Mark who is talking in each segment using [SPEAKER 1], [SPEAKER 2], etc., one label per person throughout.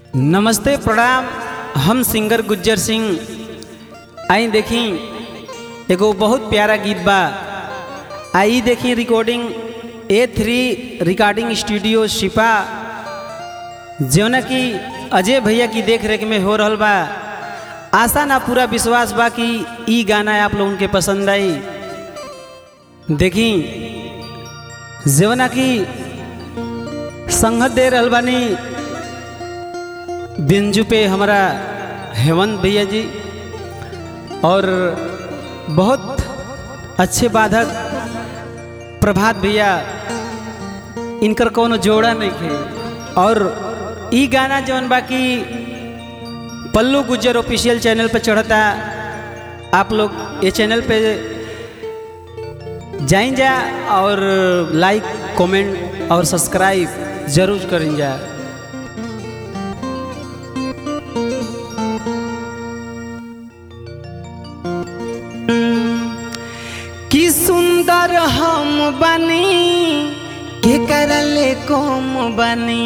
[SPEAKER 1] नमस्ते प्रणाम हम सिंगर गुज्जर सिंह आई देखी एगो बहुत प्यारा गीत बा आई देखी recording A three recording studio शिपा जौना कि अजय भैया की देख रेख में हो रहल बा आशा ना पूरा विश्वास बा कि ई गाना आप लोगन के पसंद आई देखी जौना कि संगत दे रहल बानी बिंजू पे हमारा हेमंत भैया जी और बहुत अच्छे बाधक प्रभात भैया इनकर कोनो जोड़ा नहीं थे और ई गाना जौन बाकी पल्लू गुज्जर ऑफिशियल चैनल पे चढ़ता आप लोग ये चैनल पे जाइन जा और लाइक कमेंट और सब्सक्राइब जरूर करें जा कि सुंदर हम बनी के करले कम बनी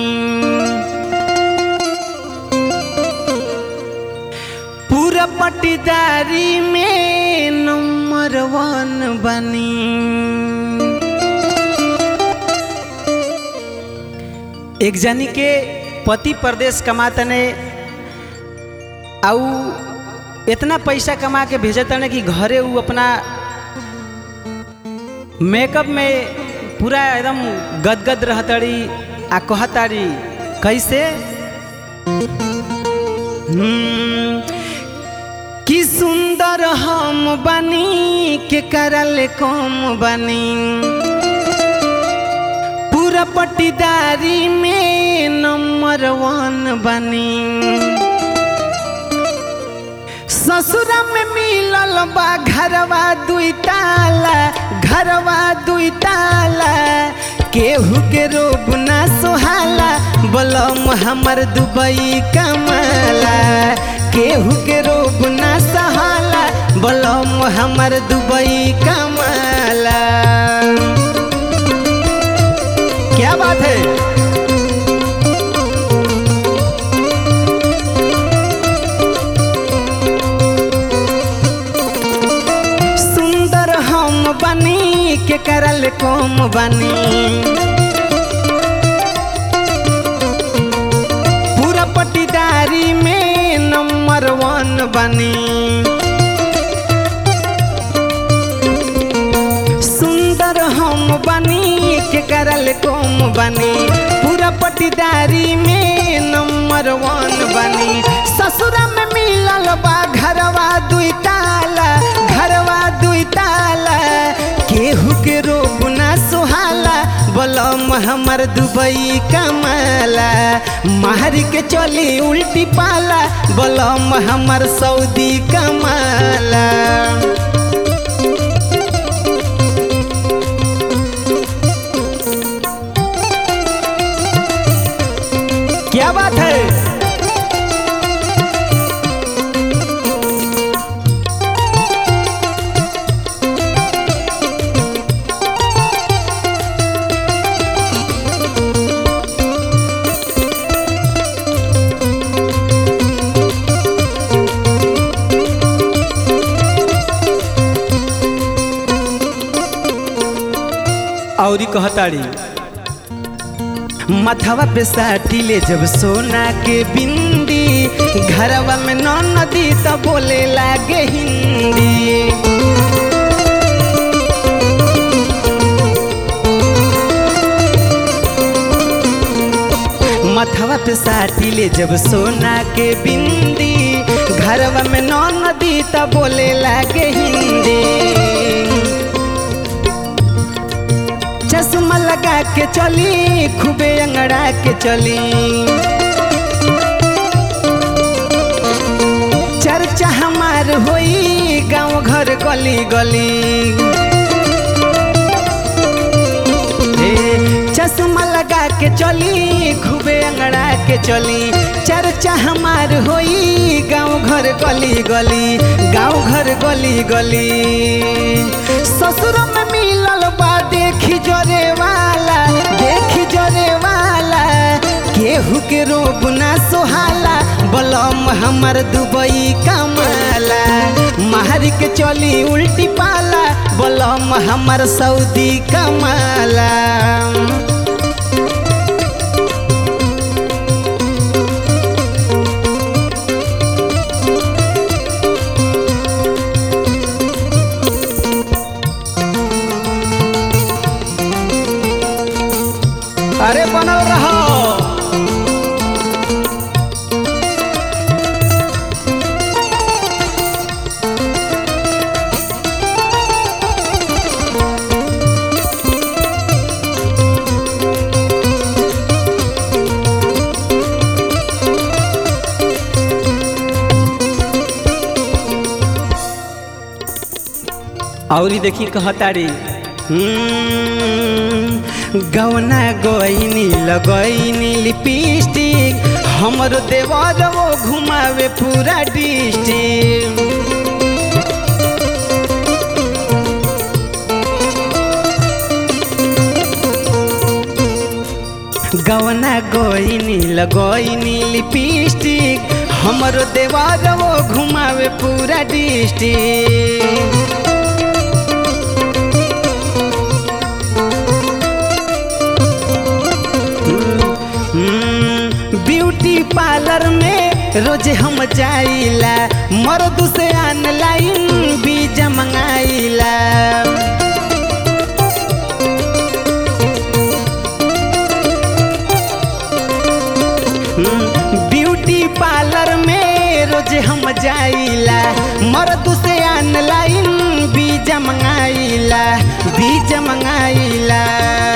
[SPEAKER 1] पूरा पटीदारी में नंबर वन बनी एक जनी के पति प्रदेश कमातने आउ इतना पैसा कमा के भेजतने कि घरे उ अपना मेकअप में पूरा एकदम गदगद रहतड़ी आ कहताड़ी कैसे हम्म, कि सुंदर हम बनी के करल कम बनी पूरा पट्टीदारी में नंबर वन बनी ससुरा में मिलल बा घरवा दुई ताला घरवा दुई ताला केहू के रोब ना सोहाला बलम हमर दुबई कमाला केहू के रोब ना सहाला बलम हमर दुबई कमाला क्या बात है सुंदर हम बनी के करल कम बनी पूरा पटीदारी में नंबर वन बनी सुंदर हम बनी के करल कम बनी पूरा पटीदारी में नंबर वन बनी ससुरा में मिलल बा घरवा दुई ताला घरवा दुई ताला केहू के रोब ना सुहाला बलम हमर दुबई कमाला मार के चली उल्टी पाला बलम हमर सऊदी कमाला क्या बात है औरी कहताड़ी मथवा पे साटी ले जब सोना के बिंदी घरवा में नौ नदी तो बोले लागे हिंदी मथवा पे साटी ले जब सोना के बिंदी घरवा में नौ नदी तो बोले लागे हिंदी चश्मा लगा के चली खूबे अंगड़ा के चली चर्चा हमार होई गांव घर गली गली ए, चश्मा लगा के चली खूबे अंगड़ा के चली चर्चा हमार होई गांव घर गली गली गांव घर गली गली ससुर में मिलल बा देखी जोरे वाला देखी जोरे वाला के केहू के रोब ना सोहाला बलम हमर दुबई कमाला मार के चली उल्टी पाला बलम हमर सऊदी कमाला अरे बनल रहो औरी देखी कहतारी गवना गईनी लगईनी लिपस्टिक हमरो देवर वो घुमावे पूरा डिस्ट्रिक्ट गवना गईनी लगईनी लिपस्टिक हमरो देवर वो घुमावे पूरा डिस्ट्रिक्ट ब्यूटी पार्लर में रोज हम जाइला मर्द से ऑनलाइन बीजा मंगाइला ब्यूटी पार्लर में रोज हम जाइला मर्द से ऑनलाइन बीजा मंगाइला बीजा मंगाइला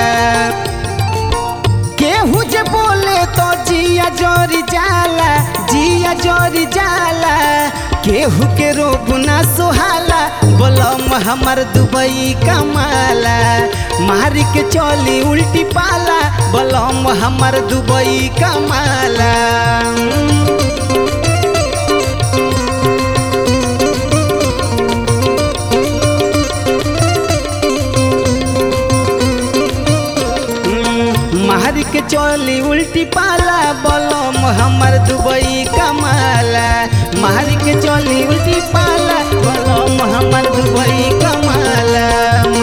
[SPEAKER 1] केहू जे बोले तो जिया जोरी जाला जिया जोरी जाला केहू के रोब ना सुहाला बोलम हमर दुबई कमाला मारी के चली उल्टी पाला बोलम हमर दुबई कमाला मार के चली उल्टी पाला बलम हमर दुबई कमाला मार के चली उल्टी पाला बलम हमर दुबई कमाला